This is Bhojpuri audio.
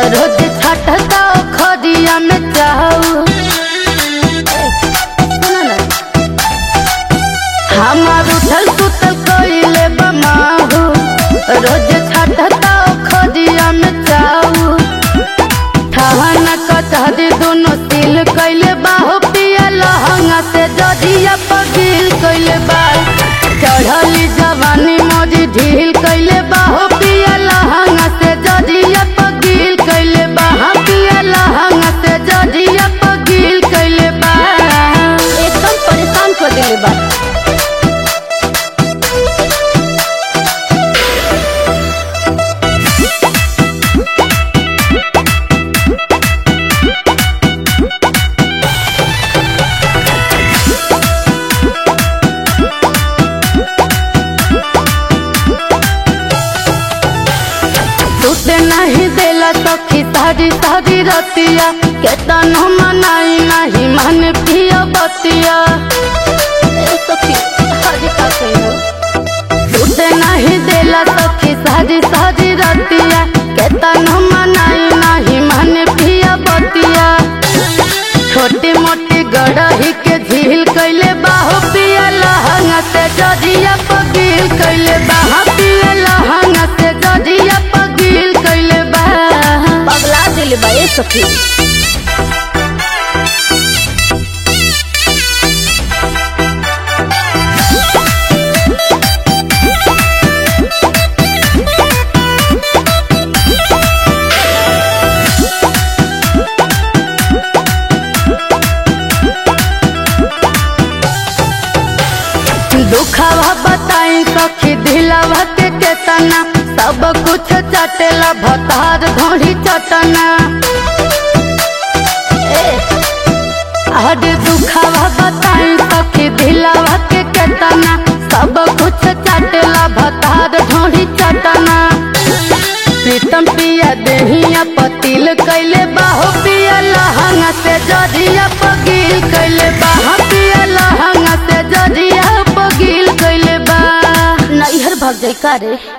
रोज छटता खदिया में चाहू हमार उठल सुतल कइले बमाहू रोज छटता खदिया में चाहू ठहना कचहरी दोनों तिल कइले बाहो पिया लहंगा से जदिया पगिल कइले बा चढ़ली जवानी मोजी ढील कइले बाहो पिया लहंगा से जदिया पगिल कइले बा हाँ पिया लहंगा से जदिया पगिल कइले बा एकदम परेशान कर दिले बा टूटे नहीं देला सखी सारी सारी रतिया केतन मनाई नहीं मन पिया बतिया ए सखी सारी का कहियो टूटे नहीं देला सखी सारी सारी रतिया केतन मनाई नहीं मन पिया बतिया छोटी मोटी गड़ही के झील कैले बाहो पिया लहंगा से जजिया पगील कैले बाहा पिया लहंगा से जजिया पगील कैले बा पगला दिल बा ए सखी दुखावा बताई सखी दिलावा के केतना सब कुछ चटेला भतार धोड़ी चटना अरे दुखावा बताई सखी दिलावा के केतना सब कुछ चटेला भतार धोड़ी चटना प्रीतम पिया देहिया पतिल कैले बाहो पिया लहंगा से जजिया पगील कैले बाहा पिया लहंगा से जजिया पगील कैले बा नैहर भाग जाई का रे